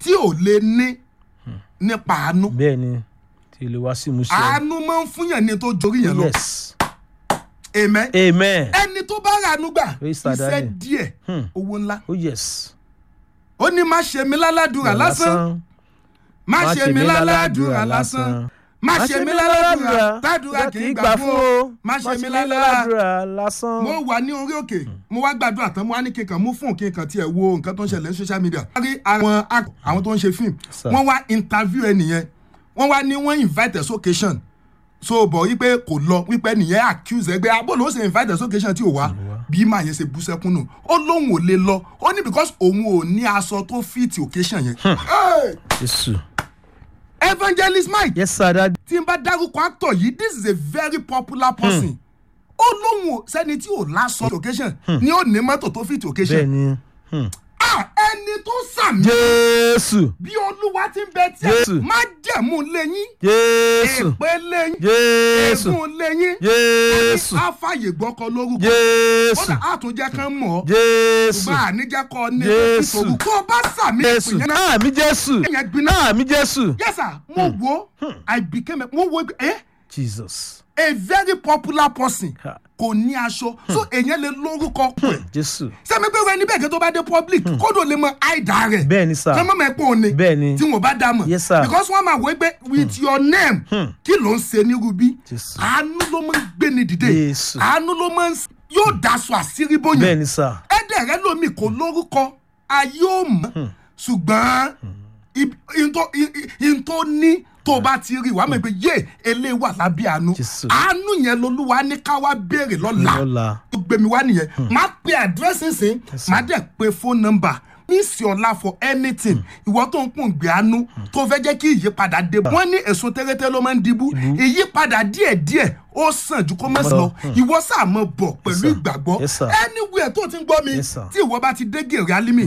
tí ò lè ní nípa àánú bẹ́ẹ̀ ni tí ilé wa sì mú ṣe. àánú máa ń fúnyàn ní tó jorí yẹn lọ yes amen amen ẹni tó bá rà àánú gbà Praise the iṣẹ́ Daddy. díẹ̀ Hmm. owó ńlá oh yes. ó ní má ṣe mí láládùúrà lásán má ṣe mí láládùúrà lásán má ṣe mí láládùúrà tádùúrà kì í gbà fún o má ṣe mí láládùúrà lásán. mo wà ní orí òkè mo wá gbàdúrà tán mo wá ní kíkan mú fún kíkan tiẹ̀ wo nǹkan tó ń ṣẹlẹ̀ ní social media. wọ́n rí àwọn act- àwọn tó ń ṣe fíìmù Sir. wọ́n wá interview ẹnìyẹn wọ́n wá ní wọ́n invite us occasion so bọ̀ wípé kò lọ wípé nìyẹn accuse ẹgbẹ́ abọ́lọ́ ó ṣe invite us occasion tí ò wá bí màá yẹn ṣe bú sẹ́kún nù ó lóun ò lè lọ ó ní because òun ò ní aṣọ tó fit occasion yẹn. Hey! jésù. evangelist mike yes sir dadi. tí n bá dárúkọ actor yìí this is a very popular person ó lóun ò sẹ́ni tí ò lásọ occasion ni ó ní mọ́tò tó fit bẹ́ẹ̀ occasion ni. ah ẹni tó sàmì jésù bí olúwa ti ń bẹ tí Jésù. a má jẹ̀mú lẹ́yìn jésù èpè lẹ́yìn jésù ègún lẹ́yìn jésù àfàyè gbọ́kọ lórúkọ ó jésù dà àtúnjẹ kan mọ̀ ọ́ jésù ṣùgbọ́n àníjẹ́ kọ́ ní Jésù. ìṣòro tó bá sàmì jésù ìpìyẹn náà àmì jésù ẹ̀yẹn gbiná àmì jésù. yes sir mo wo i became a mo wo eh jesus a very popular person Ha. kò ní aṣọ so èèyàn lè lórúkọ pẹ̀ jésù. sẹ́mi pé wẹ́n níbẹ̀ kí tó bá dé public kódò lè mọ àìdá rẹ̀ bẹ́ẹ̀ ni sir. kí wọ́n mọ̀ pé òun ni bẹ́ẹ̀ ni. tí wọ́n bá dá mọ̀ Yes, sir. because wọ́n máa wọ pé with your name kí ló ń ṣe ní rubí Jésù. àánú ló máa ń gbé ní dìde Jésù. àánú ló máa ń yóò daṣọ àṣírí bẹ́ẹ̀ bóyá ni sir. ẹ̀dẹ̀ rẹ lómi kò lórúkọ ayé ò mọ̀ ṣùgbọ́n ìntò ní tó bá ti rí wàá mọ̀ pé yé eléyìí wà lábẹ́ àánú Jésù. àánú yẹn lolúwa ní ká wá béèrè lọ́la lọ́la. ó gbé mi wá nìyẹn máa pe àdírẹ́sì sìn máa dẹ̀ pe phone number mísì ọ̀la for anything ìwọ tó ń kún gbé àánú tó fẹ́ jẹ́ kí ìyípadà dé wọ́n ní èso tẹ́rẹ́tẹ́ ló máa ń dibú ìyípadà díẹ̀díẹ̀ ó sàn ju kó má sí lọ ìwọ sáà mọ bọ̀ pẹ̀lú sir. ìgbàgbọ́ Yes, sir. anywhere tó ti ń gbọ́ mi Yes, sir. tí ìwọ bá ti dé gèrè alimi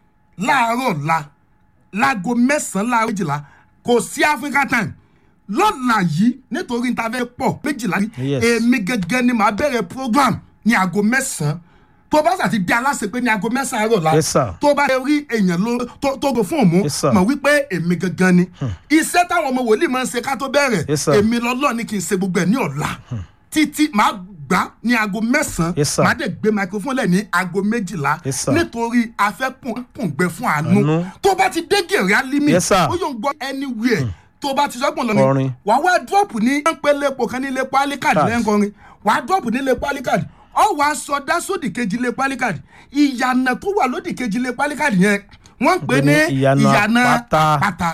láàárọ̀ la láago mẹ́sàn-án láàárọ̀ méjìlá kò sí africa time lọ́la yìí nítorí níta fẹ́ pọ̀ méjìlá Yes. èmi gẹ́gẹ́ ni màá bẹ̀rẹ̀ program ní aago mẹ́sàn-án tó bá sàti di aláṣẹ pé ní aago mẹ́sàn-án àárọ̀ la Yes, sir. tó bá rí èèyàn ló tó tó go fún òmu Yes, sir. mọ̀ wípé èmi gẹ́gẹ́ ni iṣẹ́ táwọn ọmọ wòlíì máa ń ṣe ká tó bẹ̀rẹ̀ Yes, sir. èmi lọ́lọ́ ni kì í ṣe gbogbo ẹ̀ ní ọ̀la títí màá gbà ní aago mẹ́sàn-án Yes, sir. màá dẹ̀ gbé microphone lẹ̀ ní aago méjìlá Yes, sir. nítorí afẹ́kùngbẹ fún àánú Àánú. tó bá ti dé gèrè alimi Yes, sir. ó yóò gbọ́ anywhere tó bá ti sọ́gbọ̀n lọ́nà Kọrin. wàá wá dọ́ọ̀pù ní pẹ́lẹ́ epo kan ní ilé pálíkàdì Card. lẹ́ńkọrin wàá dọ́ọ̀pù ní ilé pálíkàdì ọ wàá sọdá sódì kejì ilé pálíkàdì ìyànà tó wà lódì kejì ilé pálíkàdì yẹn wọ́n ń pè ní Ìyànà ìyànà Àpáta. àpáta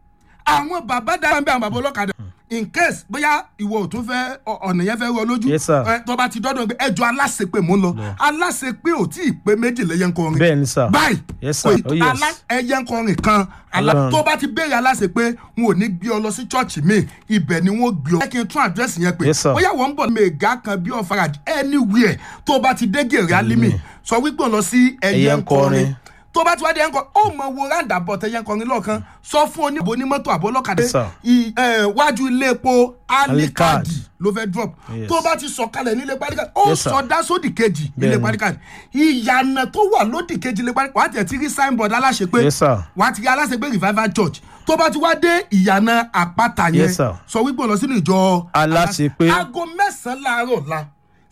àwọn bàbá dára ń bẹ àwọn bàbá ọlọ́kadà in case bóyá ìwọ ò tún fẹ́ ọ- ọ̀nà yẹn fẹ́ rọ lójú Yes, sir. ẹ, tó bá ti dọ́dọ̀ pé ẹjọ́ aláṣepé mò ń lọ aláṣepé ò tí ì pé méjì lẹ́yìn kọrin bẹ́ẹ̀ ni sir. báyìí Yes, sir. kò Oh, yes. alá ẹyẹ ń kọrin kan alá Ọlọ́run. tó bá ti béèrè aláṣẹ pé wọn ò ní gbé ọ lọ sí chọ́ọ̀chì mi ibẹ̀ ni wọ́n gbé ọ. ẹ kí n tún àdírẹ́sì yẹn pé Yes, sir. bóyá wọ́n ń bọ̀ mẹ́ga kan bí ọ̀fara anywhere tó bá ti dé gèrè alimi sọ wípé ò lọ sí ẹyẹ ń kọrin tó bá ti wá dé ẹyẹ ń kọrin ó mọ wo ráńdà bọ̀ tẹyẹ ń kọrin lọ́ọ̀kan sọ fún oníbo onímọ́tò àbólọ́kadà Yes, sir. i- ẹ, wájú ilé epo Alicard. alikadi ló fẹ́ drop Yes. tó bá ti sọ̀kalẹ̀ nílé palikadi ó Yes, sir. sọdá sódì kejì nílé Bẹ́ẹ̀ni. palikadi ìyànà tó wà lódì kejì nílé palikadi wàá tẹ̀ tí rí signboard aláṣẹ pé Yes, sir. wàá ti rí aláṣẹ pé revival church tó bá ti wá dé ìyànà àpáta yẹn Yes, sir. sọ wípé ó lọ sínú ìjọ Aláṣepé. aago mẹ́sàn-án láàárọ̀ la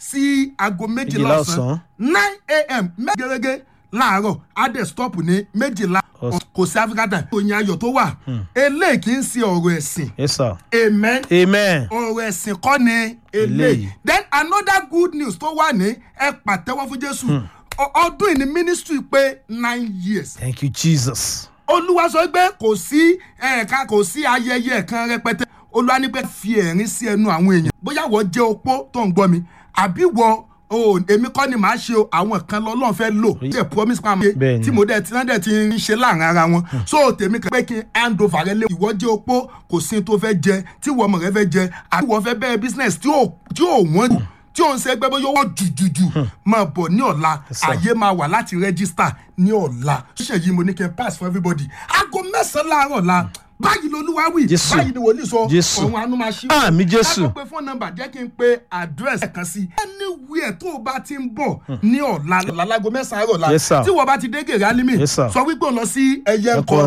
sí aago méjìlá Méjìlá ọ̀sán ọ̀sán. nine a.m. mẹ́gẹ́rẹ́gẹ́ láàárọ̀ adé stop ní méjìlá Ọ̀sán. kò sí africa time òyìn ayọ̀ tó wà eléyìí kì í ṣe ọ̀rọ̀ ẹ̀sìn yes sir. amen amen. ọ̀rọ̀ ẹ̀sìn kọ́ ni eléyìí Eléyìí. then another good news tó wà ní ẹ pàtẹ́wọ́ fún jésù Ọ- ọdún yìí ni ministry pé nine years thank you jesus. olúwa sọ pé kò sí ẹ̀ka kò sí ayẹyẹ kan rẹpẹtẹ olúwa ní pé fi ẹ̀rín sí ẹnu àwọn èèyàn bóyá wọ́n jẹ́ opó tó ń gbọ́ mi àbí wọ́n o èmi kọ́ ni màá ṣe o àwọn kan lọ́lọ́run fẹ́ lò ṣe promise pa mi Bẹ́ẹ̀ni. tí mo dẹ̀ tí wọ́n dẹ̀ ti ń ṣe láàrin ara wọn so tèmi kan pé kí n hand over rẹ lé ìwọ jẹ́ opó kò sí tó fẹ́ jẹ tí ìwọ ọmọ rẹ fẹ́ jẹ àbí ìwọ fẹ́ bẹ̀rẹ̀ business tí ò tí ò wọ́n jù tí ò ń ṣe ẹgbẹ́ bóyá wọ́n jùjùjù máa bọ̀ ní ọ̀la sir. àyè máa wà láti register ní ọ̀la ṣíṣe yìí mo ní kí n pass for everybody aago mẹ́sàn-án láàárọ̀ la báyìí lolúwa wí Jésù. báyìí ni wòlíì sọ Jésù. ọ̀run àánú máa ṣí. Àmì Jésù. láti pe fóònù nọ́mbà jẹ́ kí n pe àdírẹ́sì kan sí. anywhere tó o bá ti ń bọ̀ ní ọ̀la lálago mẹ́sàn-án àárọ̀ la Yes, sir. tí wọ́n bá ti dé gèrè alimi Yes, sir. sọ wípé o lọ sí ẹyẹ Ẹ̀kọ́ ńkọ